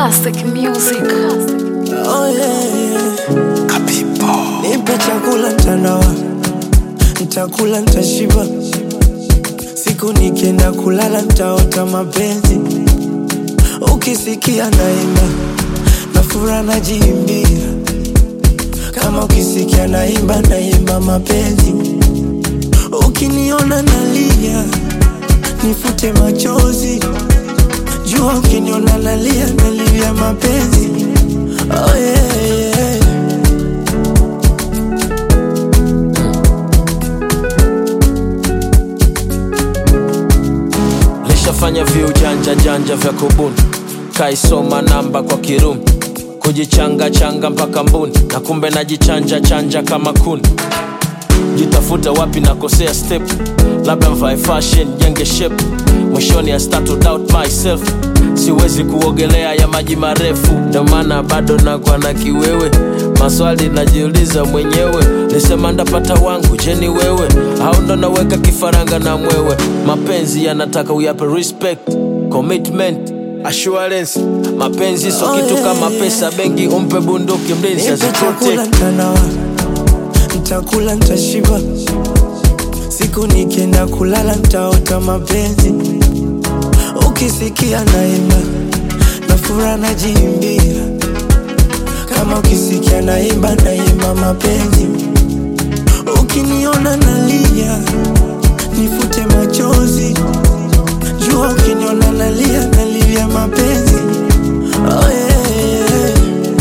Classic music. Oh yeah. Nipe chakula ntanawa, ntakula ntashiba, siku nikienda kulala ntaota mapenzi. Ukisikia naimba na fura najiimbia, kama ukisikia naimba naimba mapenzi. Ukiniona nalia nifute machozi, jua ukiniona nalia nalia mapenzi. Oh yeah, yeah. lishafanya viujanja janja vya kubuni kaisoma namba kwa kirumi kujichanga changa mpaka mbuni na kumbe najichanja chanja kama kuni jitafuta wapi nakosea step labda mvae fashion jenge shape mwishoni I start to doubt myself siwezi kuogelea ya maji marefu ndio maana bado nakwa na kiwewe maswali najiuliza mwenyewe nisema ndapata wangu jeni wewe au ndo naweka kifaranga na mwewe mapenzi yanataka uyape respect commitment assurance mapenzi so Oh, kitu yeah, kama yeah. pesa bengi umpe bunduki mlinzi Nipe chakula aziprotect ntanawa, ntakula ntashiba, siku nikienda kulala ntaota mapenzi. Ukisikia naimba na fura najiimbia, kama ukisikia naimba naimba mapenzi. Ukiniona nalia nifute machozi, jua ukiniona nalia nalia mapenzi. Oh yeah, yeah.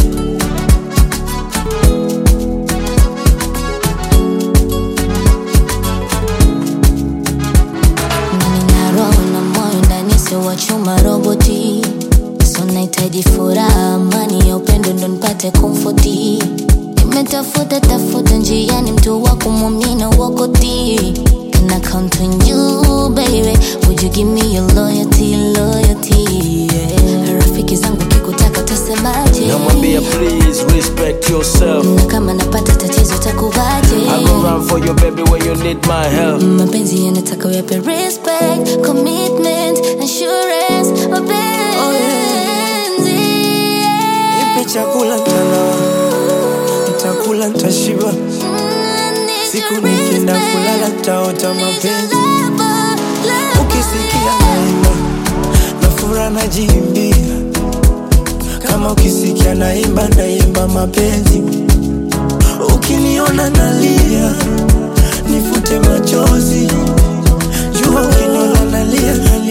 Nina roho na moyo ndani sio wa chuma roboti so nahitaji furaha amani ya upendo ndo nipate komfoti nimetafuta tafuta njiani mtu wa kumwamina wakoti Can I count on you baby Would you give me your loyalty loyalty yeah. Rafiki zangu kikutaka tasemaje namwambia please respect yourself na kama napata tatizo takuvaje I go run for you baby when you need my help mapenzi yanataka uyape respect commitment assurance mapenzi Nipe chakula ntanawa, ntakula ntashiba, siku nikienda kulala ntaota mapenzi. Ukisikia naimba na fura najiimbia, kama ukisikia naimba naimba mapenzi. Ukiniona nalia nifute machozi, jua ukiniona nalia nalia